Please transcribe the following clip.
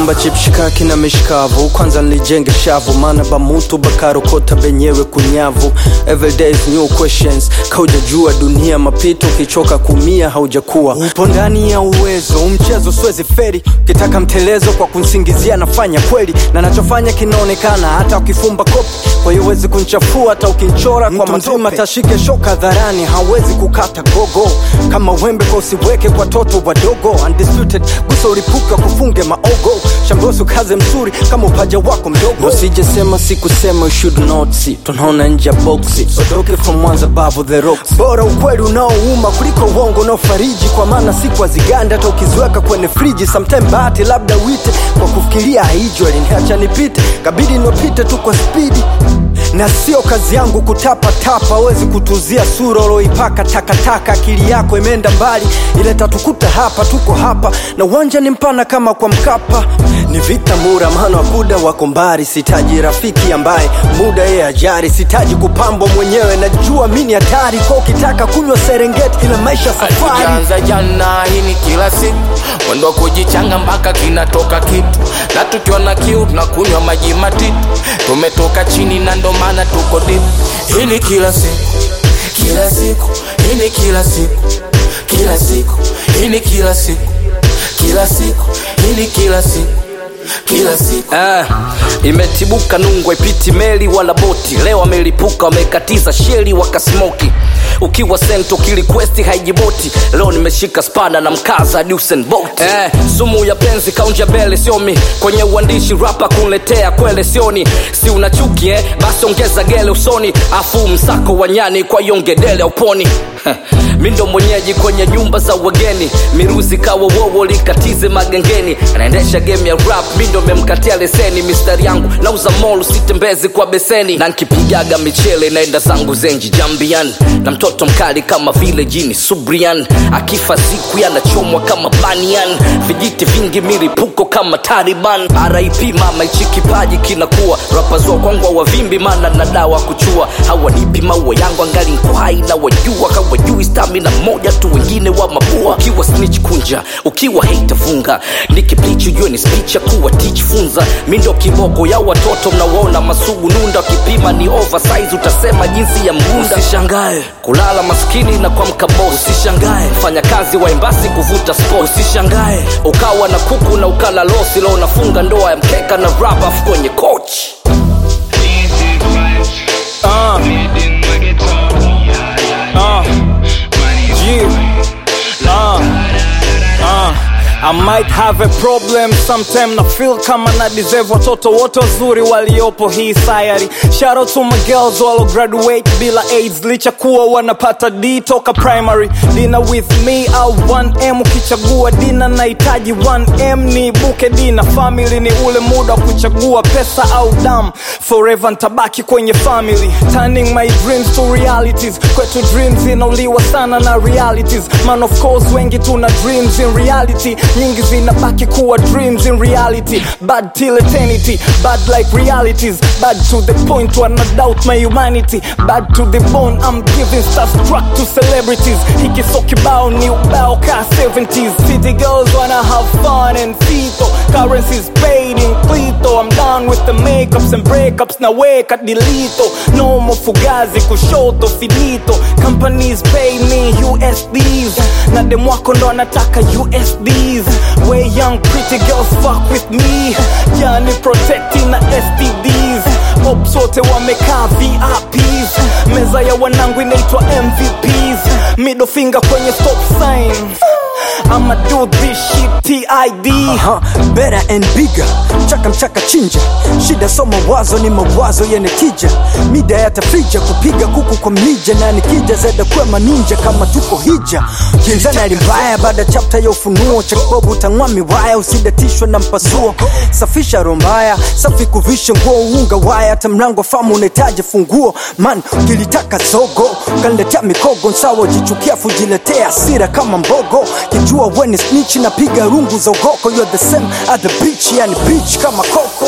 naomba chipshikaki na mishikavu kwanza nilijenge shavu maana bamutu bakarokota benyewe kunyavu everyday is new questions kaujajua dunia mapito ukichoka kumia haujakuwa upo ndani ya uwezo umchezo siwezi feri ukitaka mtelezo kwa kunsingizia nafanya kweli na nachofanya kinaonekana hata ukifumba kopi kwa hiyo huwezi kunchafua hata ukinchora kwa mzima tashike shoka dharani hawezi kukata gogo kama wembe kwa usiweke kwa toto wadogo undisputed gusa ulipuka kufunge maogo shambosu kaze mzuri kama upaja wako mdogo usijesema sikusema you should not see tunaona nje ya boksi odoke from mwanza babu the rocks bora ukweli unaouma kuliko uongo unaofariji kwa maana siku aziganda hata ukiziweka kwenye friji sometime bahati labda wite kwa kufikiria haijwa liniacha nipite kabidi niwapite tu kwa spidi na sio kazi yangu kutapatapa awezi kutuzia sura uloipaka takataka akili yako imeenda mbali ile tatukuta hapa tuko hapa na uwanja ni mpana kama kwa mkapa ni vita mura maana wakuda wako mbari sitaji rafiki ambaye muda yeye ajari sitaji kupambwa mwenyewe najua mi ni hatari kwa ukitaka kunywa serengeti ila maisha safari Tukianza jana hii ni kila siku mwendo wa kujichanga mpaka kinatoka kitu na tukiona kiu tunakunywa maji matitu tumetoka chini na ndo maana tuko dip hii ni kila siku kila siku hii ni kila siku kila siku hii ni kila siku kila siku hii ni kila siku kila siku Eh, imetibuka nungwe ipiti meli wala boti leo amelipuka wamekatiza sheli wakasmoki ukiwa sento kilikwesti haijiboti leo nimeshika spada na mkaza Usain Bolt eh, sumu ya penzi kaunja bele siomi kwenye uandishi rapa kunletea kwele sioni si una chuki eh? basi ongeza gele usoni afu msako wa nyani kwa yongedele uponi mi ndo mwenyeji kwenye nyumba za wageni miruzi kawa wowo likatize magengeni anaendesha game ya rap mi ndo memkatia leseni mistari yangu nauza mol sitembezi kwa beseni na nkipigaga michele naenda zangu zenji jambian na mtoto mkali kama vile jini subrian akifa siku yanachomwa kama banian vijiti vingi milipuko kama taliban rip mama ichi kipaji kinakuwa rapazua kwangwa wavimbi mana na dawa kuchua hawanipi maua yangu angali nko hai na wajua hawajui stamina moja tu wengine wa mapua ukiwa snitch kunja ukiwa hate funga nikiplichi ujue ni speech ya kuwa teach funza mi ndo kiboko ya watoto mnawaona masugu nunda wakipima ni oversize utasema jinsi ya mgunda usishangae kulala maskini na kuamka boss usishangae fanya kazi wa embasi kuvuta sport usishangae ukawa na kuku na ukala losi leo unafunga ndoa ya mkeka na rap afu kwenye coach Uh, uh, yeah, uh, uh. I might have a problem sometime na feel kama na deserve watoto wote wazuri waliopo hii sayari shout out to my girls walo graduate bila aids licha kuwa wanapata d toka primary dina with me au 1m ukichagua dina nahitaji 1m ni buke dina family ni ule muda wa kuchagua pesa au dam forever ntabaki kwenye family turning my dreams to realities kwetu dreams inauliwa sana na realities man of course wengi tuna dreams in reality nyingi zinabaki kuwa dreams in reality bad till eternity bad like realities bad to the point wanna doubt my humanity bad to the bone i'm giving starstruck to celebrities hiki so kibao ni ubao ka 70s city girls wanna have fun and fito currencies paid in clito i'm done with the makeups and breakups na weka dilito no more fugazi kushoto finito companies pay me usds na demwako ndo anataka usds way young pretty girls fuck with me yani protecting na stds ops wote wamekaa vips meza ya wanangu inaitwa mvps middle finger kwenye stop sign I'ma do this shit TID Aha, better and bigger mchaka mchaka chinja shida so mawazo ni mawazo yenye tija mida yatafija kupiga kuku kwa mlija na nikija zeda kwema ninja kama tuko hija kinzana alimbaya baada chapta ya ufunuo cha kibobu utang'wa miwaya usidatishwe na mpasuo safisha rombaya safi kuvisha nguo unga waya hata mlango famu unahitaji funguo man ukilitaka zogo kaniletea mikogo nsawa ujichukia fujiletea asira kama mbogo kijua weni snitch napiga rungu za ugoko you're the same at the beach yani beach kama koko